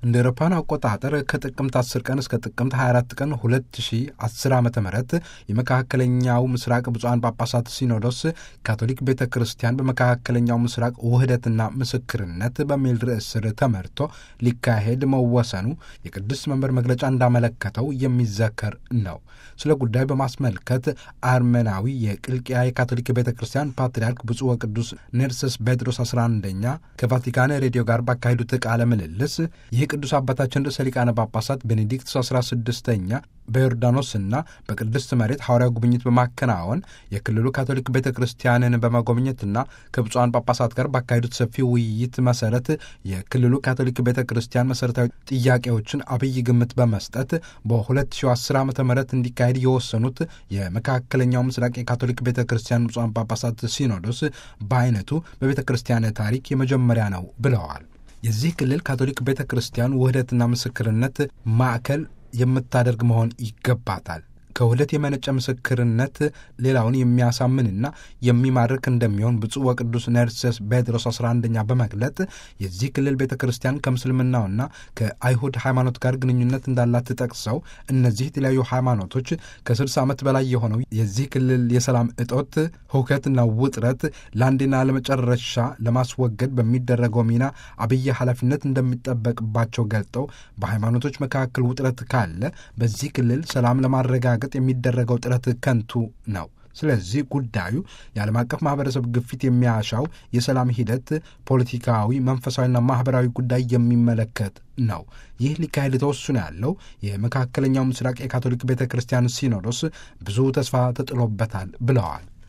እንደ አውሮፓውያን አቆጣጠር ከጥቅምት 10 ቀን እስከ ጥቅምት 24 ቀን 2010 ዓ ም የመካከለኛው ምስራቅ ብፁዓን ጳጳሳት ሲኖዶስ ካቶሊክ ቤተ ክርስቲያን በመካከለኛው ምስራቅ ውህደትና ምስክርነት በሚል ርዕስ ስር ተመርቶ ሊካሄድ መወሰኑ የቅዱስ መንበር መግለጫ እንዳመለከተው የሚዘከር ነው። ስለ ጉዳዩ በማስመልከት አርመናዊ የቅልቅያ የካቶሊክ ቤተ ክርስቲያን ፓትርያርክ ብፁዕ ወቅዱስ ኔርሰስ ጴጥሮስ 11ኛ ከቫቲካን ሬዲዮ ጋር ባካሄዱት ቃለ ምልልስ ይህ ቅዱስ አባታችን ርዕሰ ሊቃነ ጳጳሳት ቤኔዲክቱስ 16ኛ በዮርዳኖስና በቅድስት መሬት ሐዋርያ ጉብኝት በማከናወን የክልሉ ካቶሊክ ቤተ ክርስቲያንን በመጎብኘትና ከብፁዓን ጳጳሳት ጋር ባካሄዱት ሰፊ ውይይት መሰረት የክልሉ ካቶሊክ ቤተ ክርስቲያን መሠረታዊ ጥያቄዎችን አብይ ግምት በመስጠት በ2010 ዓ ም እንዲካሄድ የወሰኑት የመካከለኛው ምስራቅ የካቶሊክ ቤተ ክርስቲያን ብፁዓን ጳጳሳት ሲኖዶስ በአይነቱ በቤተ ክርስቲያን ታሪክ የመጀመሪያ ነው ብለዋል። የዚህ ክልል ካቶሊክ ቤተ ክርስቲያን ውህደትና ምስክርነት ማዕከል የምታደርግ መሆን ይገባታል። ከውህደት የመነጨ ምስክርነት ሌላውን የሚያሳምንና የሚማርክ እንደሚሆን ብፁዕ ወቅዱስ ኔርሰስ ጴጥሮስ 11ኛ በመግለጥ የዚህ ክልል ቤተ ክርስቲያን ከምስልምናውና ከአይሁድ ሃይማኖት ጋር ግንኙነት እንዳላት ጠቅሰው እነዚህ የተለያዩ ሃይማኖቶች ከ60 ዓመት በላይ የሆነው የዚህ ክልል የሰላም እጦት፣ ሁከትና ውጥረት ለአንዴና ለመጨረሻ ለማስወገድ በሚደረገው ሚና አብይ ኃላፊነት እንደሚጠበቅባቸው ገልጠው በሃይማኖቶች መካከል ውጥረት ካለ በዚህ ክልል ሰላም ለማረጋገጥ የሚደረገው ጥረት ከንቱ ነው። ስለዚህ ጉዳዩ የዓለም አቀፍ ማህበረሰብ ግፊት የሚያሻው የሰላም ሂደት ፖለቲካዊ፣ መንፈሳዊና ማህበራዊ ጉዳይ የሚመለከት ነው። ይህ ሊካሄድ ተወስኖ ያለው የመካከለኛው ምስራቅ የካቶሊክ ቤተ ክርስቲያን ሲኖዶስ ብዙ ተስፋ ተጥሎበታል ብለዋል።